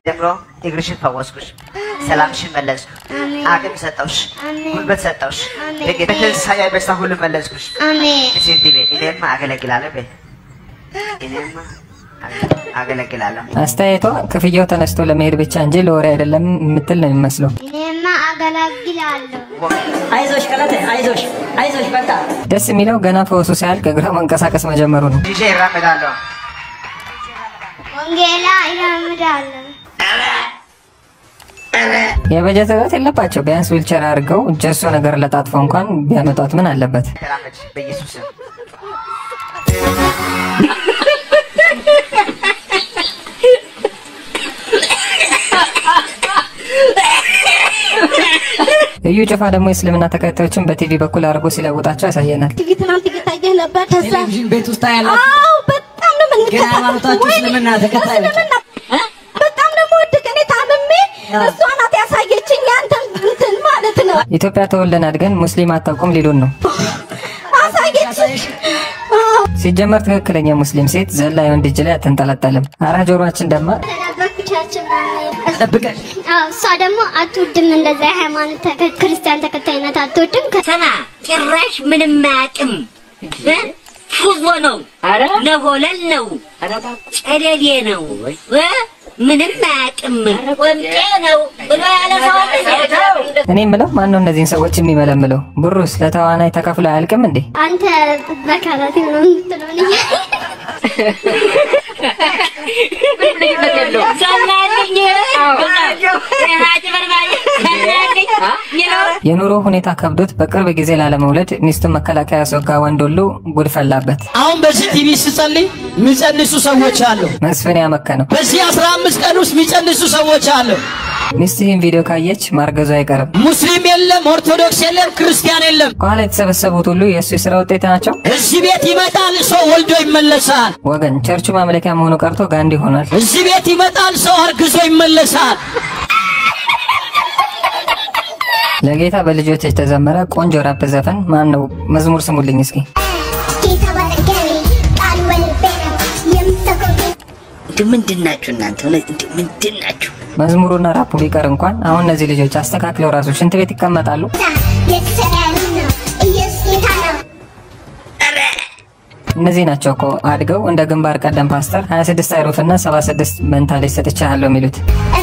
ጀምሮ እግርሽን ፈወስኩሽ፣ ሰላምሽን መለስኩ፣ አቅም ሰጠውሽ፣ ጉልበት ሰጠውሽ፣ በትንሣኤ በሽታ ሁሉ መለስኩሽ። አሜን እስኪ እንዲህ በይ፣ እኔማ አገለግላለሁ በይ፣ እኔማ አገለግላለሁ። አስተያየቷ ክፍያው ተነስቶ ለመሄድ ብቻ እንጂ ለወሬ አይደለም የምትል ነው የሚመስለው። እኔማ አገለግላለሁ። አይዞሽ ቀለቴ አይዞሽ አይዞሽ በቃ ደስ የሚለው ገና ፈወሱ ሳያልቅ እግሯ መንቀሳቀስ መጀመሩ ነው። ይዤ ይራመዳለሁ። ወንጌላ ይራምዳለሁ። የበጀት እጥረት የለባቸው። ቢያንስ ዊልቸር አድርገው ጀሶ ነገር ለጣጥፈው እንኳን ቢያመጧት ምን አለበት? ተራመድ በኢየሱስ ስም። እዩ ጭፋ ደግሞ የእስልምና ተከታዮችን በቲቪ በኩል አድርጎ ሲለውጣቸው ያሳየናል። ቲቪ ትናንት እየታየ ነበር። ከዛ ቴሌቪዥን ቤት ውስጥ ያላችሁ አዎ በጣም ነው ግን የምንከታተለው። ሃይማኖታችሁ ወይኔ፣ እስልምና ተከታይ ነች። እስልምና በጣም ደግሞ ወድቅ እኔ ታምሜ እሷ ናት ያሳየችኝ ያንተን እንትን ማለት ነው ኢትዮጵያ ተወልደን አድገን ሙስሊም አታውቁም ሊሉን ነው። አሳየች። አዎ ሲጀመር ትክክለኛ ሙስሊም ሴት ዘላ የወንድ እጅ ላይ አትንጠለጠልም። አራ ጆሮአችን ደማ ተደበኩ ቸርች ምናምን ጠብቀሽ አዎ፣ እሷ ደግሞ አትወድም እንደዛ የሃይማኖት ተከ- ክርስቲያን ተከታይነት አትወድም። ከ- ሰማ ጭራሽ ምንም አያውቅም። እ? ፉዞ ነው፣ ነሆለል ነው፣ ጨለሌ ነው፣ እ? ምንም አያውቅም። ወምጤ ነው ብሎ ያለ ሰው አለ እንዴ? እኔ የምለው ማን ነው እነዚህን ሰዎች የሚመለምለው? ብሩስ ለተዋናይ ተከፍሎ አያልቅም እንዴ? አንተ በካራት ነው የምትለውን እያለ ሰማልኝ አጭበርባሪ ሰማልኝ ይለው የኑሮ ሁኔታ ከብዶት በቅርብ ጊዜ ላለመውለድ ሚስቱን መከላከያ ያስወጋ ወንድ ሁሉ ጉድ ፈላበት። አሁን በዚህ ቲቪ ስጸልይ የሚጸንሱ ሰዎች አሉ። መስፍን ያመከነው በዚህ አስራ አምስት ቀን ውስጥ የሚጸንሱ ሰዎች አሉ። ሚስት ይህን ቪዲዮ ካየች ማርገዙ አይቀርም። ሙስሊም የለም፣ ኦርቶዶክስ የለም፣ ክርስቲያን የለም። ከኋላ የተሰበሰቡት ሁሉ የእሱ የስራ ውጤት ናቸው። እዚህ ቤት ይመጣል ሰው ወልዶ ይመለሳል። ወገን ቸርቹ ማምለኪያ መሆኑ ቀርቶ ጋንዲ ሆኗል። እዚህ ቤት ይመጣል ሰው አርግዞ ይመለሳል። ለጌታ በልጆች የተዘመረ ቆንጆ ራፕ ዘፈን ማን ነው? መዝሙር ስሙልኝ እስኪ። ጌታ ባጠገቤ ቃሉ በልቤ ነው የምሰብከው እንዲሁ ምንድን ናችሁ እናንተ? እውነት እንዲሁ ምንድን ናችሁ? መዝሙሩና ራፑ ቢቀር እንኳን አሁን እነዚህ ልጆች አስተካክለው ራሱ ሽንት ቤት ይቀመጣሉ። የተሰቀለ ነው ኢየሱስ ጌታ ነው። እነዚህ ናቸው እኮ አድገው እንደ ግንባር ቀደም ፓስተር 26 አይሩፍ እና 76 መንታ ልጅ ሰጥቻለሁ የሚሉት።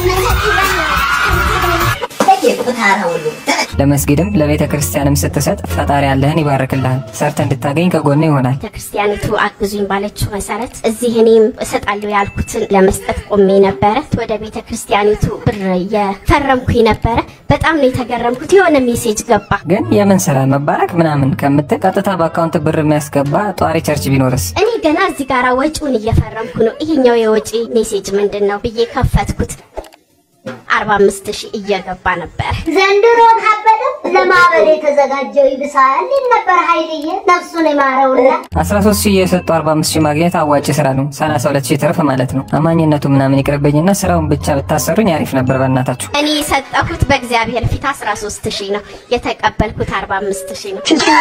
ቁታራ ሁሉ ለመስጊድም ለቤተ ክርስቲያንም ስትሰጥ ፈጣሪ ያለህን ይባርክልሃል። ሰርተ እንድታገኝ ከጎነ ይሆናል። ቤተክርስቲያኒቱ አግዙኝ ባለችው መሰረት እዚህ እኔም እሰጣለሁ ያልኩትን ለመስጠት ቆሜ ነበረ። ወደ ቤተክርስቲያኒቱ ብር እየፈረምኩኝ ነበረ። በጣም ነው የተገረምኩት። የሆነ ሜሴጅ ገባ። ግን የምን ስራ መባረክ ምናምን ከምትል ቀጥታ በአካውንት ብር የሚያስገባ ጧሪ ቸርች ቢኖርስ? እኔ ገና እዚህ ጋር ወጪውን እየፈረምኩ ነው። ይሄኛው የወጪ ሜሴጅ ምንድን ነው ብዬ ከፈትኩት። አርባ አምስት ሺህ እየገባ ነበረ። ዘንድሮ ካበደ ለማበድ የተዘጋጀው ይብሳል ይል ነበር ኃይልዬ ነፍሱን የማረውና 13 ሺህ እየሰጡ 45 ሺህ ማግኘት አዋጭ ስራ ነው። 32 ሺህ ትርፍ ማለት ነው። አማኝነቱ ምናምን ይቅርብኝና ስራውን ብቻ ብታሰሩኝ አሪፍ ነበር በእናታችሁ። እኔ የሰጠሁት በእግዚአብሔር ፊት 13 ሺህ ነው። የተቀበልኩት 45 ሺህ ነው።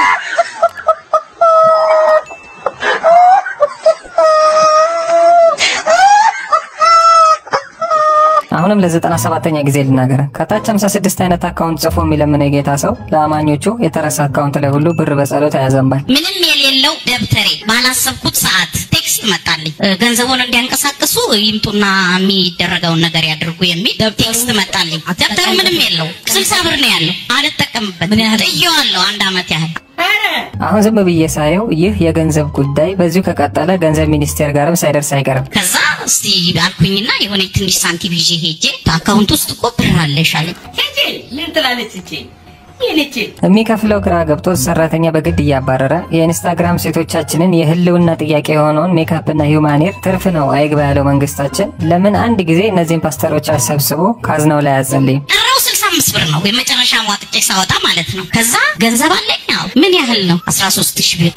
አሁንም ለዘጠና ሰባተኛ ጊዜ ልናገር። ከታች 56 አይነት አካውንት ጽፎ የሚለምነው የጌታ ሰው ለአማኞቹ የተረሳ አካውንት ላይ ሁሉ ብር በጸሎት ያዘንባል። ምንም የሌለው ደብተሬ ባላሰብኩት ሰዓት ቴክስት መጣልኝ። እ፣ ገንዘቡን እንዲያንቀሳቅሱ ይምጡና የሚደረገውን ነገር ያድርጉ የሚል ቴክስት መጣልኝ። ደብተሩ ምንም የለው፣ ስልሳ ብር ነው ያለው። አልጠቀምበት ምን ያህል ጥየዋለሁ፣ አንድ አመት ያህል አሁን ዝም ብዬ ሳየው ይህ የገንዘብ ጉዳይ በዚሁ ከቀጠለ ገንዘብ ሚኒስቴር ጋርም ሳይደርስ አይቀርም። ከዛ እስቲ አልኩኝና የሆነ ትንሽ ሳንቲም ይዤ ሄጄ አካውንት ውስጥ እኮ ብር አለሽ አለኝ። ሄጄ ምን ትላለች እቺ ይህንቺ የሚከፍለው ግራ ገብቶት ሰራተኛ በግድ እያባረረ የኢንስታግራም ሴቶቻችንን የህልውና ጥያቄ የሆነውን ሜካፕና ሂውማኔር ትርፍ ነው አይግባ ያለው መንግስታችን ለምን አንድ ጊዜ እነዚህን ፓስተሮች አሰብስቦ ካዝናው ላይ አያጸልይም? ቀረው ስልሳ አምስት ብር ነው የመጨረሻ ዋጥጬ ሳወጣ ማለት ነው። ከዛ ገንዘብ አለኝ አዎ። ምን ያህል ነው? አስራ ሶስት ሺህ ብር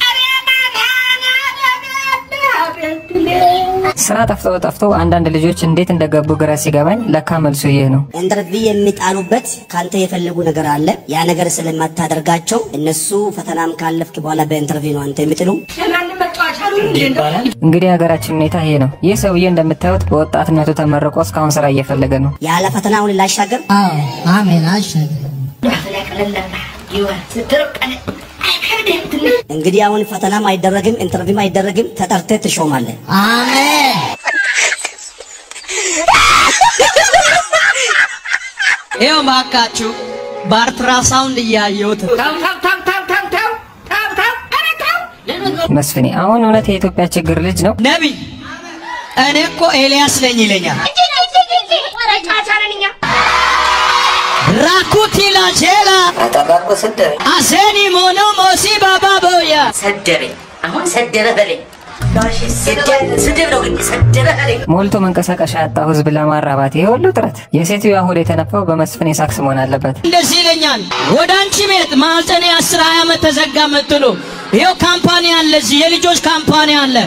ስራ ጠፍቶ ጠፍቶ አንዳንድ ልጆች እንዴት እንደገቡ ግራ ሲገባኝ ለካ መልሱ ይህ ነው። ኢንተርቪው የሚጣሉበት ካንተ የፈለጉ ነገር አለ። ያ ነገር ስለማታደርጋቸው እነሱ ፈተናም ካለፍክ በኋላ በኢንተርቪው ነው አንተ የሚጥሉ። ለማንም መጫወቻ ነው እንዴ እንደው እንግዲህ የሀገራችን ሁኔታ ይሄ ነው። ይህ ሰውዬ እንደምታዩት በወጣትነቱ ተመርቆ እስካሁን ስራ እየፈለገ ነው። ያለ ፈተና አሁን ላሻገር አሜን አሻገር እንግዲህ አሁን ፈተናም አይደረግም፣ ኢንተርቪውም አይደረግም። ተጠርተህ ትሾማለህ። አሜን ይኸው እባካችሁ በአልትራሳውንድ እያየሁት ተው ተው ተው ተው ተው ተው ተው ተው ኧረ ተው መስፍኔ አሁን እውነት የኢትዮጵያ ችግር ልጅ ነው? ነቢይ እኔ እኮ ኤልያስ ነኝ ይለኛል። ራኩቲ ላሼላ አጠባቆ ሰደበኝ አሴኒ ሞኖ ሞሲ ባባ ቦያ ሰደበኝ። አሁን ሰደበ በለኝ። ስድብ ነው ግን ሰደበ በለኝ። ሞልቶ መንቀሳቀሻ ያጣው ህዝብ ለማራባት ይሄ ሁሉ ጥረት የሴትዮዋ ሆድ የተነፋው በመስፍኔ ሳክስ መሆን አለበት። እንደዚህ ይለኛል። ወደ አንቺ ቤት ማህፀኔ አስር ሀያ ዓመት ተዘጋ ምትሉ ይኸው ካምፓኒ አለ፣ እዚህ የልጆች ካምፓኒ አለ።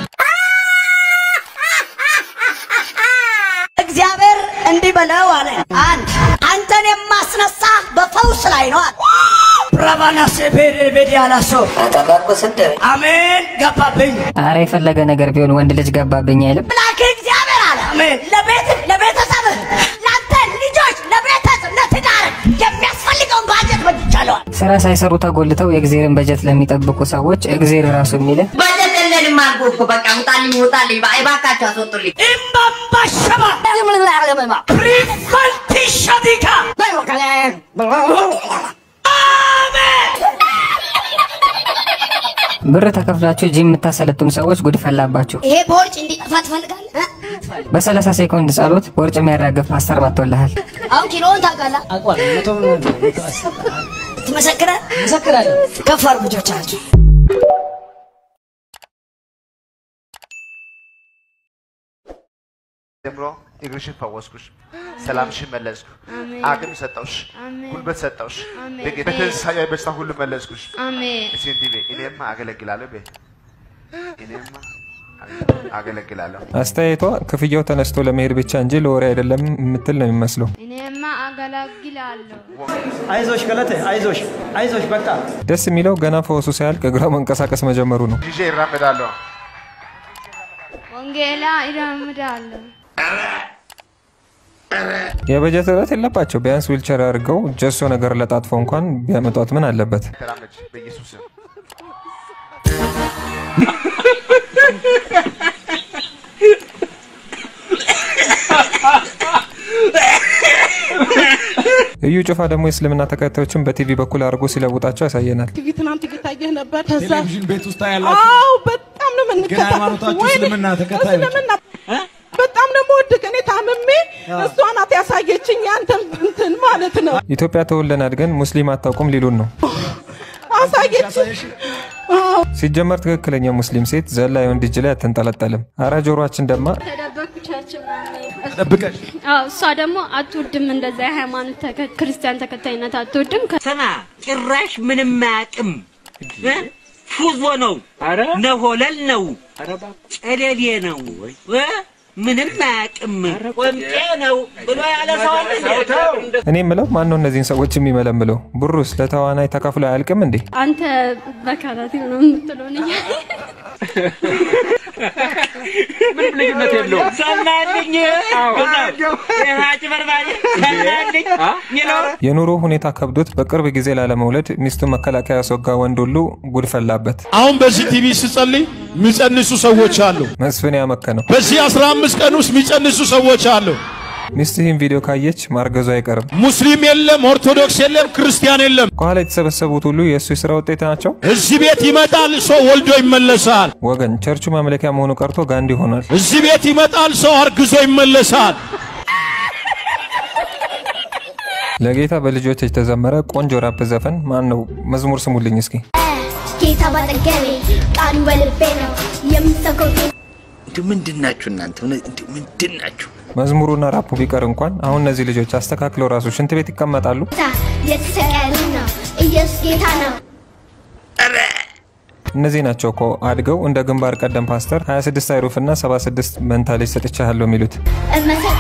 እግዚአብሔር እንዲህ በለው አለ። አንድ አንተን የማስነሳ በፈውስ ላይ ነው አለ። ብራባናሴ ቤዴ ቤዴ አላሶ አጠባቆ ሰደበኝ። አሜን ገባብኝ። አረ የፈለገ ነገር ቢሆን ወንድ ልጅ ገባብኝ አይልም። ላክ እግዚአብሔር አለ አሜን ለቤት ለቤተሰብህ ለአንተ ልጆች ለቤተሰብ ለትዳር የሚያስፈልገውን ባጀት በጅቻለዋል። ስራ ሳይሰሩ ተጎልተው የእግዜርን በጀት ለሚጠብቁ ሰዎች እግዜር ራሱ የሚልህ በጀት የለንም አልኩህ እኮ በቃ ውጣልኝ ውጣልኝ። እባካችሁ አስወጡልኝ። ኢምባምባሸባ ፕሪፈልቲሸዲካ ብር ተከፍላችሁ ጂም የምታሰለጥኑ ሰዎች ጉድ ፈላባችሁ። ይሄ ቦርጭ እንዲጠፋ ትፈልጋለህ? በ30 ሴኮንድ ጸሎት ቦርጭ የሚያራግፍ ፓስተር መጥቶልሃል። አሁን ኪሎውን ታውቃለህ? ትመሰክረ መሰክራለሁ። ከፍ አድርጉ እጆቻችሁ። ጀምሮ እግርሽን ፈወስኩሽ፣ ሰላምሽን መለስኩ፣ አቅም ሰጠውሽ፣ ጉልበት ሰጠውሽ፣ በጌታ በትንሣኤ በሽታ ሁሉ መለስኩሽ። እስኪ እንዲህ በይ፣ እኔማ አገለግላለሁ በይ፣ እኔማ አገለግላለሁ። አስተያየቷ ክፍያው ተነስቶ ለመሄድ ብቻ እንጂ ለወሬ አይደለም የምትል ነው የሚመስለው። እኔማ አገለግላለሁ። አይዞሽ ገለቴ፣ አይዞሽ፣ አይዞሽ በቃ ደስ የሚለው ገና ፈወሱ ሳያልቅ እግሯ መንቀሳቀስ መጀመሩ ነው። ይዤ ይራመዳለሁ። ወንጌላ ይራምዳለሁ። የበጀት እጥረት የለባቸው። ቢያንስ ዊልቸር አድርገው ጀሶ ነገር ለጣጥፎ እንኳን ቢያመጧት ምን አለበት? ተራመጅ በኢየሱስ ስም። እዩ ጩፋ ደግሞ የእስልምና ተከታዮችን በቲቪ በኩል አድርጎ ሲለውጣቸው ያሳየናል። ቲቪ ትናንት እየታየህ ነበር። ከዛ ቴሌቪዥን ቤት ውስጥ ያላችሁ አዎ፣ በጣም ነው ግን የምንከታተል። ሃይማኖታችሁ ወይኔ፣ እስልምና ተከታዮች እስልምና በጣም ነው የምወድቅ። እኔ ታምሜ እሷ ናት ያሳየችኝ ያንተን እንትን ማለት ነው ኢትዮጵያ ተወልደን አድገን ሙስሊም አታውቁም ሊሉን ነው። አሳየችኝ። አዎ ሲጀመር ትክክለኛ ሙስሊም ሴት ዘላ የወንድ እጅ ላይ አትንጠለጠልም። አረ ጆሮአችን ደማ። ተደበኩቻቸው ተደብቀሽ አዎ፣ እሷ ደግሞ አትወድም እንደዛ የሃይማኖት ተከ- ክርስቲያን ተከታይነት አትወድም። ከ- ስማ ጭራሽ ምንም አያውቅም እ? ፉዞ ነው ነሆለል ነው ጨለሌ ነው እ? ምንም አያውቅም ቆምጤ ነው ብሎ ያለ ሰው አለ እንዴ? እኔ የምለው ማን ነው እነዚህን ሰዎች የሚመለምለው? ብሩስ ለተዋናይ ተካፍሎ አያልቅም እንዴ? አንተ በካራቴ ነው የምትለውን እያለ ምንም ልዩነት የለውም። ሰማልኝ አጭበርባሪ ሰማልኝ ሚለው የኑሮ ሁኔታ ከብዶት በቅርብ ጊዜ ላለመውለድ ሚስቱ መከላከያ ያስወጋ ወንድ ሁሉ ጉድ ፈላበት። አሁን በዚህ ቲቪ ስጸልይ የሚጸንሱ ሰዎች አሉ። መስፍን ያመከነው በዚህ 15 ቀን ውስጥ የሚጸንሱ ሰዎች አሉ። ሚስት ይህን ቪዲዮ ካየች ማርገዙ አይቀርም። ሙስሊም የለም፣ ኦርቶዶክስ የለም፣ ክርስቲያን የለም። ከኋላ የተሰበሰቡት ሁሉ የእሱ የስራ ውጤት ናቸው። እዚህ ቤት ይመጣል ሰው ወልዶ ይመለሳል። ወገን ቸርቹ ማምለኪያ መሆኑ ቀርቶ ጋንዲ ሆኗል። እዚህ ቤት ይመጣል ሰው አርግዞ ይመለሳል። ለጌታ በልጆች የተዘመረ ቆንጆ ራፕ ዘፈን ማን ነው? መዝሙር ስሙልኝ እስኪ። ጌታ ባጠገቤ ቃሉ በልቤ ነው የምሰብከው እንዲሁ ምንድን ናችሁ እናንተ? እንዲሁ ምንድን ናችሁ? መዝሙሩና ራፑ ቢቀር እንኳን አሁን እነዚህ ልጆች አስተካክለው ራሱ ሽንት ቤት ይቀመጣሉ። ጌታ የተሰቀለ ነው ኢየሱስ ጌታ ነው እነዚህ ናቸው እኮ አድገው እንደ ግንባር ቀደም ፓስተር 26 አይሩፍና 76 መንታ ልጅ ሰጥቻለሁ የሚሉት። እመሰክራለሁ